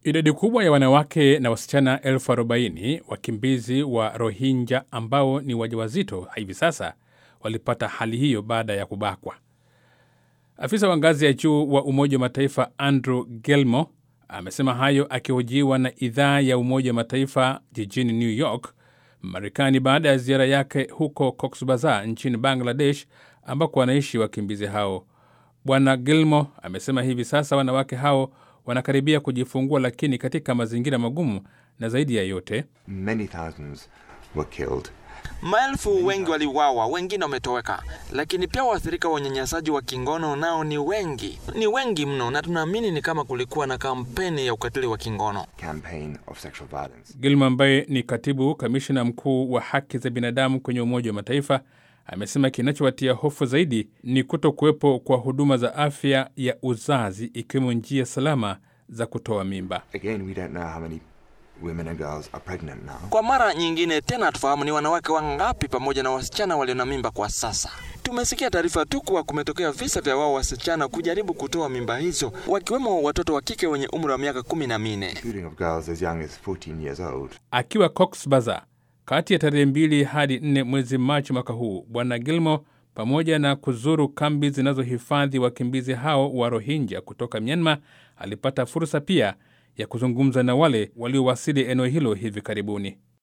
Idadi kubwa ya wanawake na wasichana elfu arobaini wakimbizi wa Rohingya ambao ni wajawazito hivi sasa walipata hali hiyo baada ya kubakwa. Afisa wa ngazi ya juu wa Umoja wa Mataifa Andrew Gilmore amesema hayo akihojiwa na idhaa ya Umoja wa Mataifa jijini New York, Marekani, baada ya ziara yake huko Cox Bazar nchini Bangladesh, ambako wanaishi wakimbizi hao. Bwana Gilmore amesema hivi sasa wanawake hao wanakaribia kujifungua, lakini katika mazingira magumu, na zaidi ya yote Many thousands were killed. Maelfu wengi waliuawa, wengine wametoweka, lakini pia waathirika wa unyanyasaji wa kingono nao ni wengi, ni wengi mno, na tunaamini ni kama kulikuwa na kampeni ya ukatili wa kingono. Campaign of sexual violence. Gilmore ambaye ni katibu kamishna mkuu wa haki za binadamu kwenye Umoja wa Mataifa amesema kinachowatia hofu zaidi ni kuto kuwepo kwa huduma za afya ya uzazi ikiwemo njia salama za kutoa mimba. Again, we don't know how many women and girls are pregnant now. Kwa mara nyingine tena, hatufahamu ni wanawake wangapi pamoja na wasichana walio na mimba kwa sasa. Tumesikia taarifa tu kuwa kumetokea visa vya wao wasichana kujaribu kutoa mimba hizo, wakiwemo watoto wa kike wenye umri wa miaka kumi na minne. Including of girls as young as 14 years old. Akiwa Cox Bazar kati ya tarehe mbili hadi nne mwezi Machi mwaka huu, Bwana Gilmore pamoja na kuzuru kambi zinazohifadhi wakimbizi hao wa Rohingya kutoka Myanmar, alipata fursa pia ya kuzungumza na wale waliowasili eneo hilo hivi karibuni.